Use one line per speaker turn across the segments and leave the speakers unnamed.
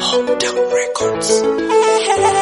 Hometown Records.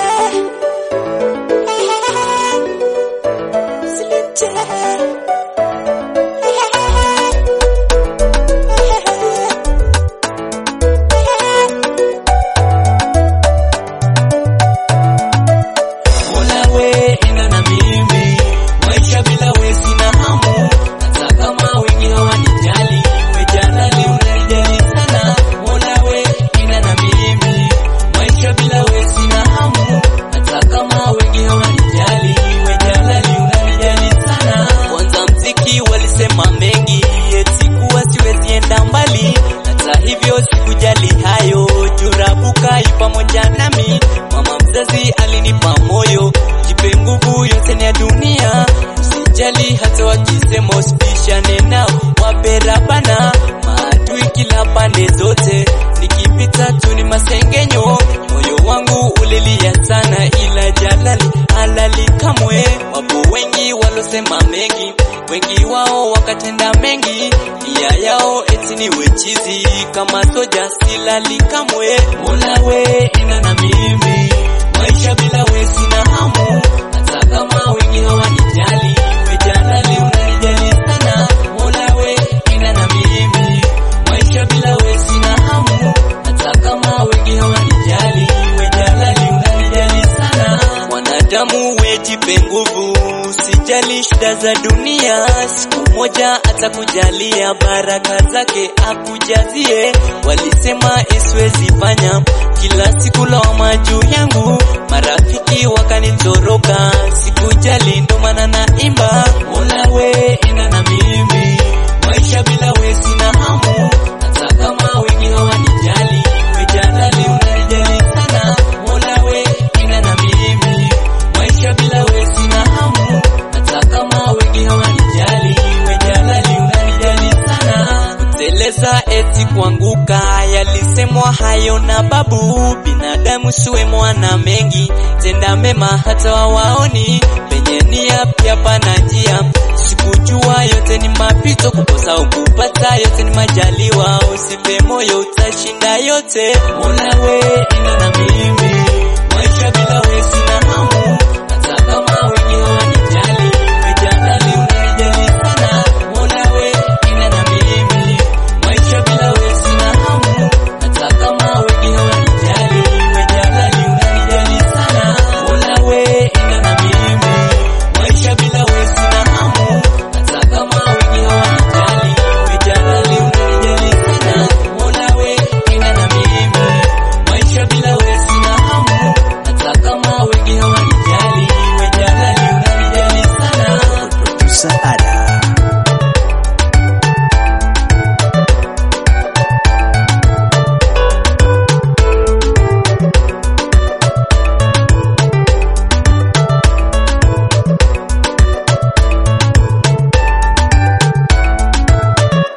Mola we enda na mimi, maisha bila we sina hamu, hata kama wengi hawanijali, we jalali unanijali sana. Mola we enda na mimi, maisha bila we sina hamu, hata kama wengi hawanijali, we jalali unanijali sana. Kwanza mziki walisema mengi, eti kuwa siwezi enda mbali, hata hivyo sikujali hayo, jurabuka yu pamoja nami, mama mzazi alinipa moyo, jipe nguvu yote ni ya dunia, usijali hata wakisema usipishane nao, wape rabana maadui kila pande zote, nikipita tu ni masengenyo, moyo wangu ulilia sana, ila jalali halali kamwe. Wapo wengi walosema mengi, wengi wao wakatenda mengi, nia yao eti ni wechizi, kama soja silali kamwe. Mola we enda na mimi, maisha bila we sina hamu, hata kama wengi hawanijali, we jalali unanijali sana. Mola we enda na mimi, maisha bila we sina hamu, hata kama wengi hawanijali, we jalali unanijali sana. Mwanadamu wejipe nguvu, usijali shida za dunia, siku moja atakujalia baraka zake akujazie. Walisema isiwezi fanya kila siku lawama juu yangu, marafiki wakanitoroka, sikujali ndo maana naimba. Mola we enda na mimi, maisha bila we sina hamu, hata kama wengi hawanijali, we jalali unanijali sana. Mola we enda na mimi, maisha bila we sina hamu, hata kama wengi hawanijali, we jalali unanijali sana. Kuteleza eti kuanguka, yalisemwa hayo na babu. Binadamu siwe mwana mengi, tenda mema hata wawaoni, penye nia pia pana njia. Sikujua yote ni mapito, kukosa au kupata yote ni majaliwa. Usipe moyo, utashinda yote. Mola we